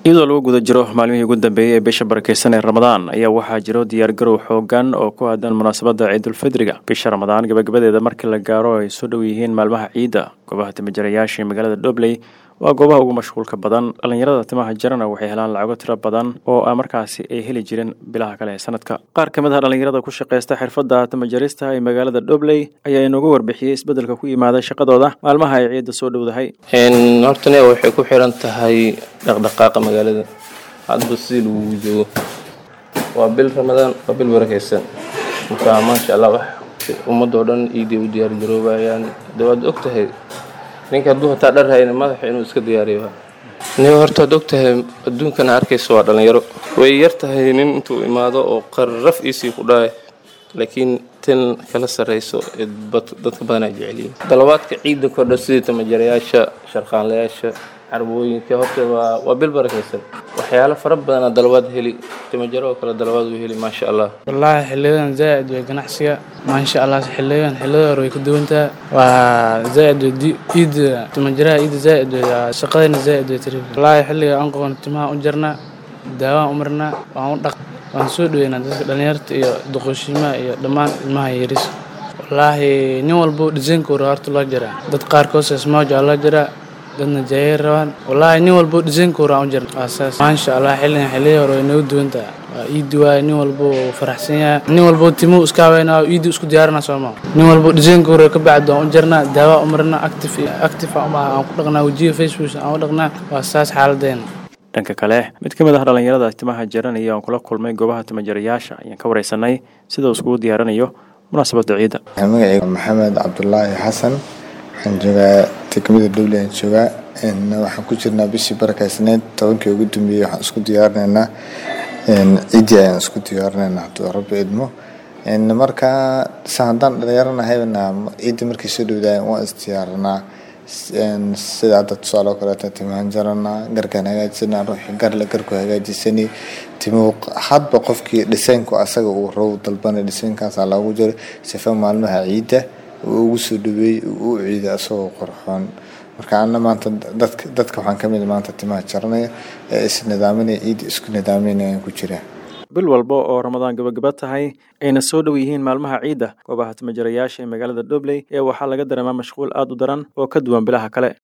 iyadoo lagu guda jiro maalmihii ugu dambeeyey ee bisha barakeysan ee ramadaan ayaa waxaa jiro diyaargarow xoogan oo ku aadan munaasabadda ciidulfidriga bisha ramadaan gabagabadeeda markii la gaaro ay soo dhow yihiin maalmaha ciidda goobaha timajarayaasha ee magaalada dhobley waa goobaha ugu mashquulka badan dhallinyarada timaha jarana waxay helaan lacago tiro badan oo a markaasi ay heli jireen bilaha kale ee sanadka qaar ka mid ah dhallinyarada ku shaqaysta xirfadda timajarista ee magaalada dhobley ayaa inoogu warbixiyey isbeddelka ku yimaada shaqadooda maalmaha ay ciidda soo dhowdahay hortane waxay ku xiran tahay dhaqdhaqaaqa magaalada hadba si lagu joogo waa bil ramadaan waa bil barakeysan marka maasha allah wax ummadoo dhan iiday u diyaar garoobayaan de waad og tahay ninka hadduu hataa dhar hayna madaxa inuu iska diyaariyo ni horta waad og tahay adduunkana arkaysa waa dhallinyaro way yar tahay nin intuu imaado oo qarraf iisii ku dhaay laakiin tan kala sarreyso ee dadka badanaa jecelyihin dalabaadka ciidda kordha sidii tamajarayaasha sharqaanlayaasha carbooyinka horta waa waa bil barakaysan waxyaalo fara badanaa dalabaad heli timajaro oo kale dalabaad uu heli maasha allah wallaahi xiliyadan zaaid way ganacsiga maasha allah xiliyadan xiliyada hore way ka duwantaa waa zaaid way iida timajaraha iida zaaid way shaqadayna zaaid way tiri wallaahi xilliga aan qaban timaha u jarnaa daawaan u marnaa waan u dhaq waan soo dhaweynaa dadka dhallinyarta iyo duqooshimaha iyo dhammaan ilmaha yaris wallaahi nin walbo dhisaynkooda horta loo jaraa dad qaarkood sesmaajo loo jaraa dadna jaayay rabaan wallaahi nin walbo dhisaynkooda aan u jarna waa saas maasha allah xilligan xilliya hore way nagu duwantaa waa iidi waaye nin walbo faraxsan yahay nin walbo timuu iska haweynaa iidi isku diyaarina sooma nin walbo dhisaynkooda ka bacdi waan u jarnaa daawa u marnaa active active aan ku dhaqnaa wejiga facebook aan u dhaqnaa waa saas xaaladeena dhanka kale mid ka mid ah dhallinyarada timaha jaranaya oon kula kulmay goobaha timajarayaasha ayaan ka wareysanay sida uu iskugu diyaarinayo munaasabadda ciidda magacayga maxamed cabdulaahi xasan waxaan joogaa degmada dhowle aan joogaa waxaan ku jirnaa bishii barakaysneed tobankii ugu dambeeyey waxaan isku diyaarinaynaa ciiddii ayaan isku diyaarinaynaa hadduu rabbi idmo marka sa haddaan dhallinyaranahayna ciiddii markay soo dhowdaayeen waan isdiyaarinaa sida hadda tusaale oo kaleeto timahan jaranaa garkaan hagaajisanaa ruuxii garle garku hagaajisani timuhu hadba qofkii dhisaynku asaga uu row dalbana dhisaynkaasaa loogu jiro sifa maalmaha ciidda uu ugu soo dhaweeyey uu u ciiday asagoo qorxoon marka ana maanta dadka dadka waxaan ka mid maanta timaha jaranaya ee is nidaaminaya ciidda isku nidaaminayaan ku jira bil walba oo ramadaan gabagaba tahay ayna soo dhow yihiin maalmaha ciidda goobaha timajarayaasha ee magaalada dhobley ee waxaa laga dareemaa mashquul aad u daran oo ka duwan bilaha kale